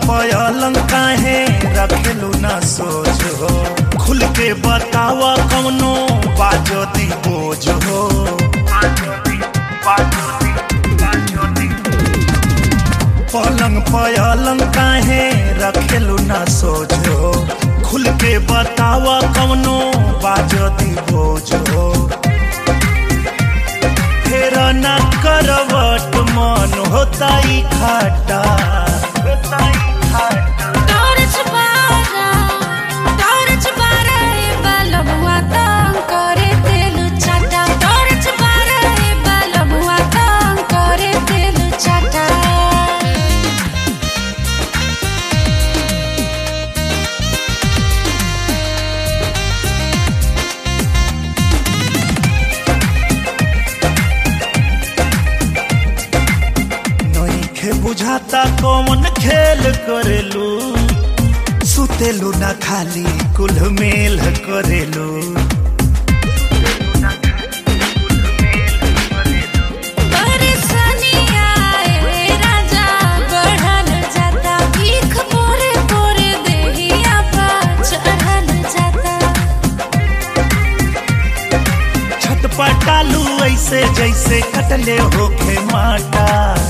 पलंग काहे रखेलू ना सोच हो खुल के बतावा कौनो बाजो दी बोझ हो पलंग पलंग काहे रखेलू ना सोच हो खुल के बतावा कौनो बाजो दी बोझ हो फेर ना करवट मन होता ही खाटा होता ही खाटा टॉर्च बारा टॉर्च बारा ए बलबुआ तंग करे तेल चाटा टॉर्च बारा ए बलबुआ तंग करे तेल चाटा नइखे बुझाता कौन खेल करेलू सुतेलू ना खाली कुल मेल करेलू परेशानी आए राजा बढ़ल जाता भीख पोरे पोरे देहिया पा चढ़ल जाता छटपटालू ऐसे जैसे कटले होखे माटा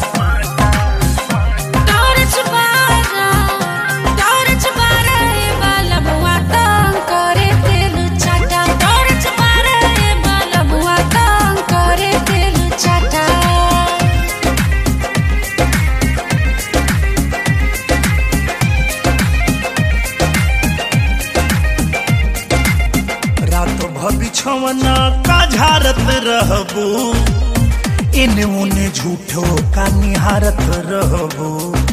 टॉर्च बारा टॉर्च बारा ए बलबुआ तंग करे तेल चाटा टॉर्च बारा ए बलबुआ तंग करे तेल चाटा रात भबिछवना का झारत रहबू इने उने झूठो का निहारत रहबू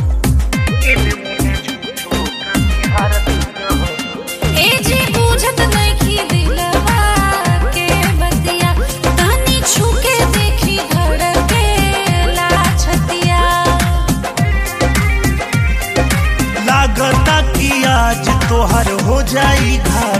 ए जी बुझत नइखी दिलवा के बतिया तनी छुके देखी धड़के ला छतिया लागता कि आज तोहर हो जाई घाटा